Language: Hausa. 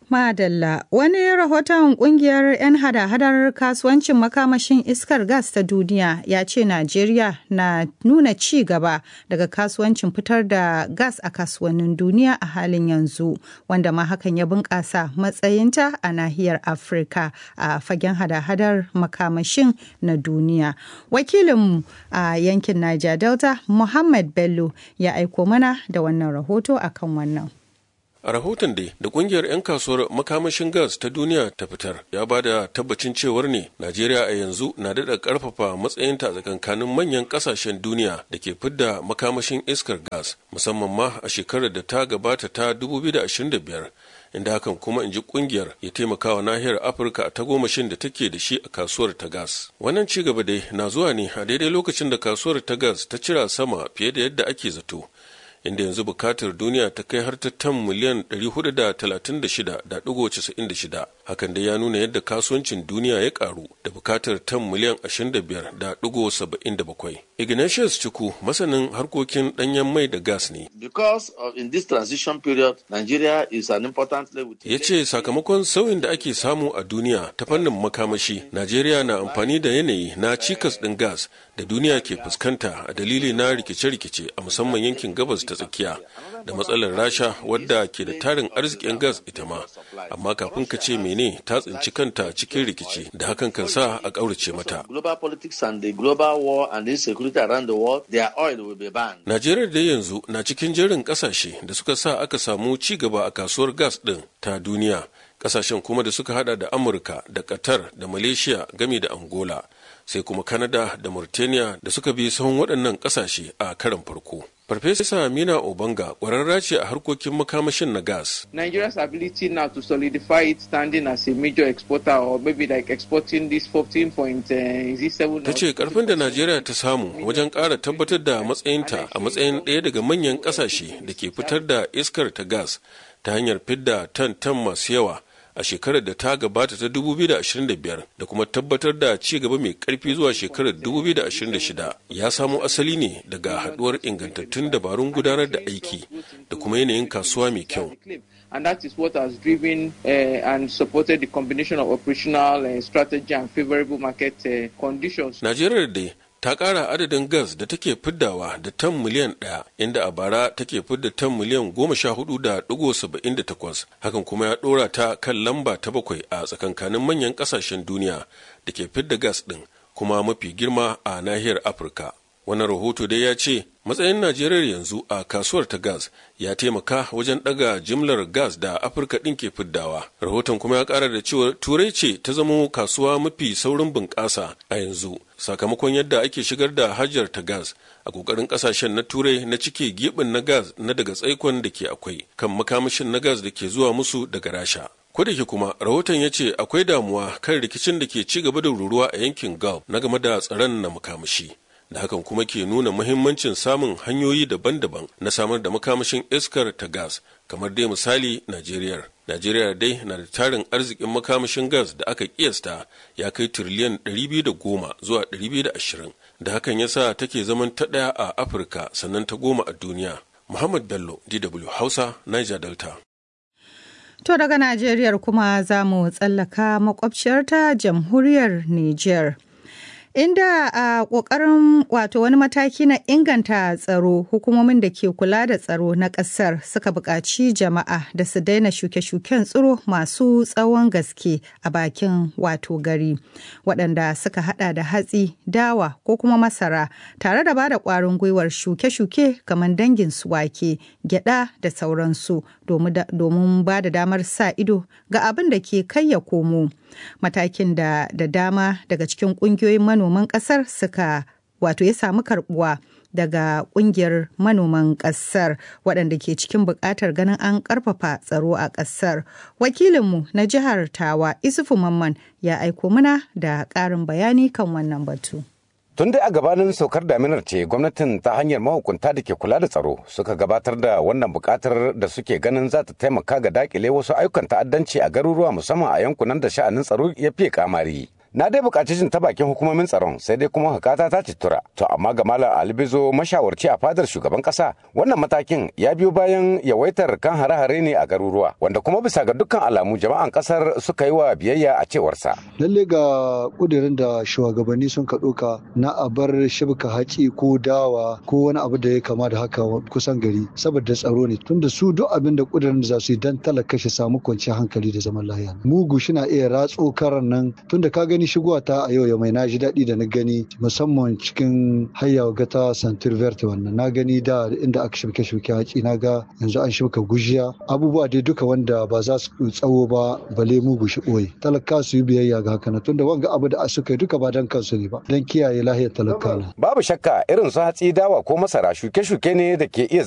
Madalla wani rahoton kungiyar 'yan hada-hadar kasuwancin makamashin iskar gas ta duniya ya ce Najeriya na nuna ci gaba daga kasuwancin fitar da gas a kasuwannin duniya a halin yanzu wanda ma hakan ya bunƙasa matsayinta a nahiyar Afirka a fagen hada-hadar makamashin na duniya. Wakilinmu a yankin Niger Delta Muhammad Bello ya aiko mana da wannan rahoto akan wannan. A rahoton dai da kungiyar 'yan kasuwar makamashin gas ta duniya ta fitar ya ba da tabbacin cewar ne Najeriya a yanzu na daɗa ƙarfafa matsayinta a tsakankanin manyan ƙasashen duniya da ke fidda makamashin iskar gas musamman ma a shekarar da ta gabata ta 2025 inda hakan kuma in ji kungiyar ya taimaka wa nahiyar Afirka a tagomashin da take da shi a kasuwar ta gas. Wannan ci gaba dai na zuwa ne a daidai lokacin da kasuwar ta gas ta cira sama fiye da yadda ake zato. inda yanzu bukatar duniya ta kai har ta tan miliyan 436.96 hakan da ya nuna yadda kasuwancin duniya ya karu da bukatar tan miliyan 25.77 ignatius ciku masanin harkokin danyen mai da gas ne because of in this transition period nigeria is an important level ya ce sakamakon sauyin da ake samu a duniya ta fannin makamashi najeriya na amfani da yanayi na cikas ɗin gas da duniya ke fuskanta a dalili na rikice-rikice a musamman yankin gabas ta tsakiya da matsalar rasha wadda ke da tarin arzikin gas ita ma amma kafin ka ce mene ta tsinci kanta cikin rikici da hakan kan sa a ƙaurace mata najeriya da yanzu na cikin jerin ƙasashe da suka sa aka samu ci gaba a kasuwar gas ɗin ta duniya ƙasashen kuma da suka hada da amurka da qatar da malaysia gami da angola sai kuma Canada da Mauritania da suka bi sahun waɗannan ƙasashe a karan farko. Farfesa Amina Obanga ƙwararra ce a harkokin makamashin na gas. Nigeria's ability now to solidify its standing as a major exporter or maybe like exporting this 14.07 Ta ce ƙarfin da Najeriya ta samu wajen ƙara tabbatar da matsayinta a matsayin ɗaya daga manyan ƙasashe da ke fitar da iskar ta gas ta hanyar fidda tan-tan masu yawa a shekarar da ta gabata ta 2025 da kuma tabbatar da ci gaba mai karfi zuwa shekarar 2026 ya samo asali ne daga haduwar ingantattun dabarun gudanar da aiki da kuma yanayin kasuwa mai kyau. And that is what has driven uh, and supported the combination of operational uh, strategy and favorable market uh, conditions. Najeriya dai ta ƙara adadin gas da take fiddawa da tan miliyan ɗaya inda a bara take fidda tan miliyan goma sha hudu da ɗigo saba'in da takwas hakan kuma ya ɗora ta kan lamba ta bakwai a tsakankanin manyan ƙasashen duniya da ke fidda gas ɗin kuma mafi girma a nahiyar afirka wannan rahoto dai ya ce matsayin najeriya yanzu a kasuwar ta gas ya taimaka wajen daga jimlar gas da afirka ɗin ke fiddawa rahoton kuma ya ƙara da cewa turai ce ta zamo kasuwa mafi saurin bunƙasa a yanzu sakamakon yadda ake shigar da hajjar ta gas a ƙoƙarin ƙasashen na turai na cike gibin na gas na daga tsaikon da ke akwai kan makamashin na gas da ke zuwa musu daga rasha ke kuma rahoton ya ce akwai damuwa kan rikicin da ke ci gaba da ruruwa a yankin gulf na game da tsaron na makamashi da hakan kuma ke nuna muhimmancin samun hanyoyi daban-daban na samar da makamashin iskar ta gas kamar dai misali Najeriya. Najeriya dai na da tarin arzikin makamashin gas da aka kiyasta ya kai tiriliyan 210 zuwa 220 da hakan ya sa take zaman ta ɗaya a Afirka sannan ta goma a duniya. Muhammad Bello, DW Hausa, Niger Delta. To daga Najeriya kuma za mu tsallaka makwabciyarta jamhuriyar Nijar. inda a ƙoƙarin wato wani mataki na inganta tsaro hukumomin da ke kula da tsaro na ƙasar suka buƙaci jama'a da su daina shuke-shuken tsiro masu tsawon gaske a bakin wato gari waɗanda suka hada da hatsi dawa ko kuma masara tare da bada ƙwarin gwiwar shuke-shuke kamar dangin su wake gyada da sauransu domin ba da damar sa ido ga abin da ke kai ya komo matakin da da dama daga cikin ƙungiyoyin manoman ƙasar suka wato ya samu karbuwa daga ƙungiyar manoman ƙasar waɗanda ke cikin buƙatar ganin an ƙarfafa tsaro a ƙasar wakilinmu na jihar tawa isufu mamman ya aiko mana da ƙarin bayani kan wannan batu. Tun dai a gabanin saukar daminar ce gwamnatin ta hanyar mahukunta da ke kula da tsaro suka gabatar da wannan bukatar da suke ganin za ta taimaka ga dakile wasu ayyukan ta'addanci a garuruwa musamman a yankunan da sha'anin tsaro ya fiye kamari. na dai buƙaci jin ta bakin hukumomin tsaron sai dai kuma hakata ta citura to amma ga malam albizo mashawarci a fadar shugaban ƙasa wannan matakin ya biyo bayan yawaitar kan hare-hare ne a garuruwa wanda kuma bisa ga dukkan alamu jama'an ƙasar suka yi wa biyayya a cewarsa lalle ga ƙudurin da shugabanni sun ka ɗauka na a bar shibka haƙi ko dawa ko wani abu da ya kama da haka kusan gari saboda tsaro ne tunda su duk abin da ƙudurin da za su yi dan talaka shi samu kwanciyar hankali da zaman lafiya mugu shi na iya ratso karan nan tunda ka gani shigowa ta a yau ya mai na ji daɗi da na gani musamman cikin hayya ga ta santir verte wannan na gani da inda aka shirke shirke haƙi na ga yanzu an shirka gujiya abubuwa dai duka wanda ba za su tsawo ba bale mugu shi ɓoye talaka su yi biyayya ga haka na tunda wanga abu da suka yi duka ba dan kansu ne ba dan kiyaye lahiyar talaka babu shakka irin su hatsi dawa ko masara shuke-shuke ne da ke iya